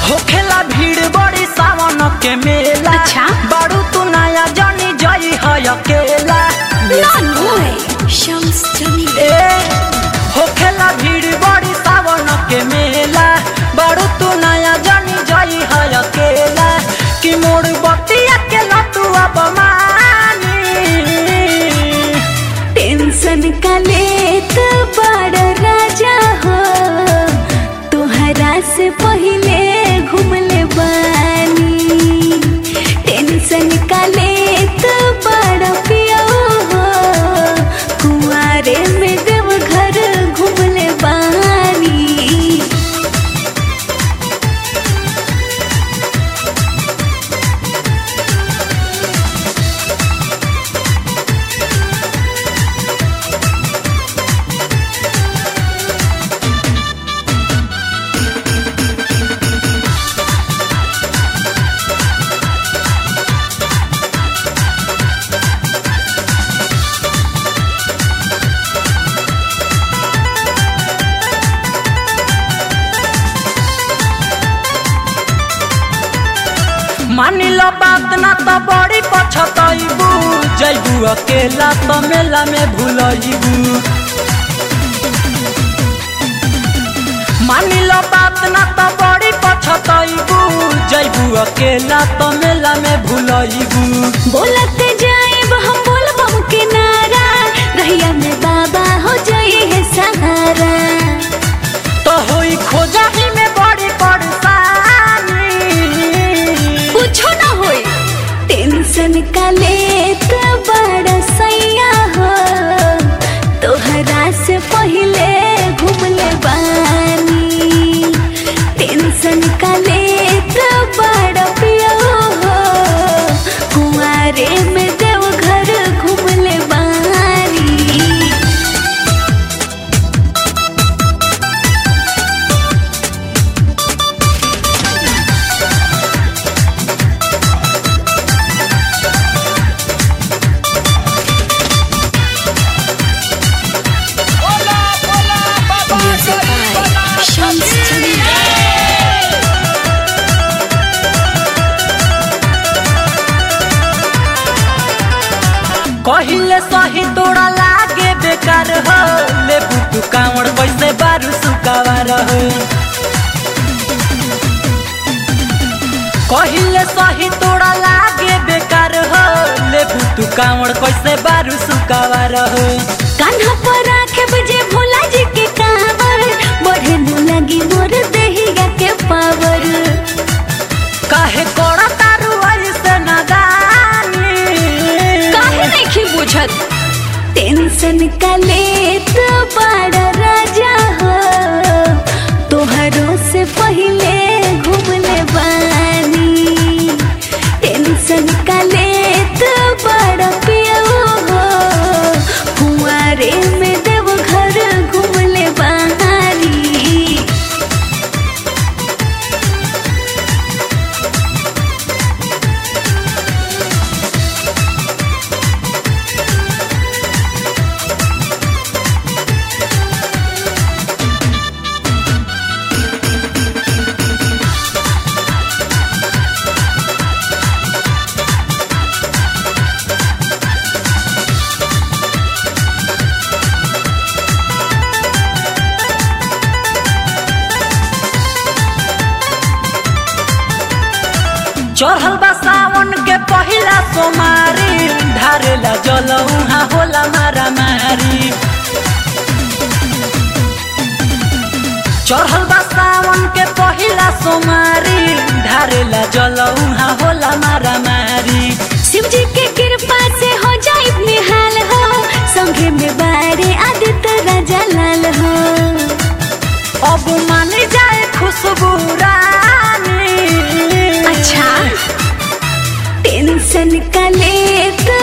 होखेला भीड़ बड़ी सावन के मेला अच्छा। बारू तू नया जानी जाई है अकेला No way. Shams Jamil. ए होखेला भीड़ बड़ी सावन के मेला बारू तू नया जानी जाई है अकेला कि मोड़ बतिया के लतू अब मानी टेंशन का लेत बड़ राजा हो तोहरा से पहिले घूमले बानी टेंशन का लेत बड़ पियो हो कुआरे में देव घर घूमले बानी मानी लो बात ना तो बड़ी पछतैबू जैबू अकेला तो मेला में भूलैबू मानी लो बात ना तो बड़ी पछतैबू जैबू अकेला तो मेला में भूलैबू बोलत जाएब हम बोलबम के नारा रहिया में बाबा हो जाए है सहारा तो होई खोजा ही में बड़ी परेशानी कुछो ना होई टेंशन का लेत बड़ा सैया हो तोहरा से पहिले घूमले बानी टेंशन का लेत बड़ा पियो हो कुआरे में देव घर घूमले बानी Music by Shams Jamil. कहिले सही तोड़ा लागे बेकार हो ले बुतु कावड़ वैसे बारू सुकावार हो कहिले सही तोड़ा लागे बेकार हो ले बुतु कावड़ कैसे बारू सुकावार हो कान्हा पर राखे बजे भोला जी के कावर बढ़े न लगी मोर देहिया के पावर काहे कोड़ा तारू ऐसे नदानी काहे नहीं बुझत टेंशन का लेत बड़ा राजा हो तोहरों से पहिले घूमले बानी टेंशन का लेत बड़ा पियो हो कुआरे में देव घर घूमले बानी चढ़ल बा सावन के पहिला सोमारी ढारेला जल उहाँ होला मारा मारी चढ़ल बा सावन के पहिला सोमारी ढारेला जल उहाँ होला मारा मारी शिव जी के कृपा से हो जाए निहाल हो संगे में बारे आदित्य राजा लाल हो अब मान जाए खुशबू रानी अच्छा टेंशन का लेत